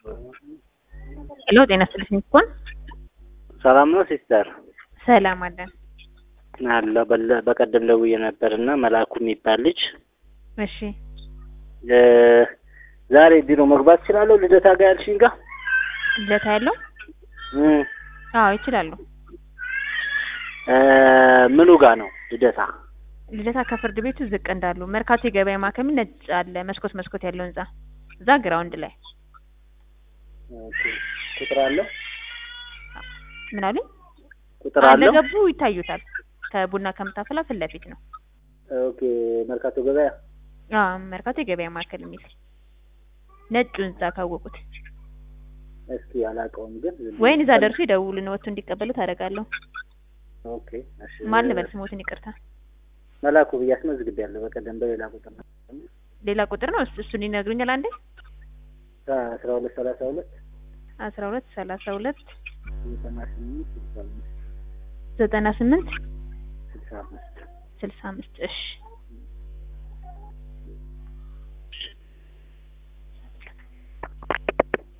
ሄሎ ጤና ይስጥልኝ እኮን ሰላም ነው ሲስተር? ሰላም አለን። አለ በለ- በቀደም ደውዬ ነበር እና መላኩ የሚባል ልጅ እሺ እ ዛሬ ቢሮ መግባት እችላለሁ? ልደታ ጋር ያልሽኝ ጋር ልደታ ያለው እ አዎ ይችላሉ። እ ምኑ ጋር ነው ልደታ? ልደታ ከፍርድ ቤቱ ዝቅ እንዳሉ መርካቶ የገበያ ማዕከል ነጭ አለ መስኮት መስኮት ያለው ህንጻ እዛ ግራውንድ ላይ ኦኬ። ቁጥር አለው? ምን አሉኝ? ቁጥር አለው? እንደገቡ ይታዩታል። ከቡና ከምታፈላ ፊት ለፊት ነው። ኦኬ። መርካቶ ገበያ አዎ መርካቶ የገበያ ማዕከል የሚል ነጩ ህንጻ ካወቁት እስኪ አላውቀውም ግን ዝም ወይን እዛ ብዬ- ደርሶ ይደውሉን ወጥቶ እንዲቀበሉ ታደርጋለሁ። ኦኬ እሺ። ማን ልበል ስሞትን ይቅርታ። መላኩ ብዬ አስመዝግቤያለሁ በቀደም በሌላ ቁጥር ነው ሌላ ቁጥር ነው እሱ- እሱን ይነግሩኛል። አንዴ አስራ ሁለት ሰላሳ ሁለት አስራ ሁለት ሰላሳ ሁለት ዘጠና ስምንት ስልሳ አምስት ዘጠና ስምንት ስልሳ አምስት ስልሳ አምስት እሺ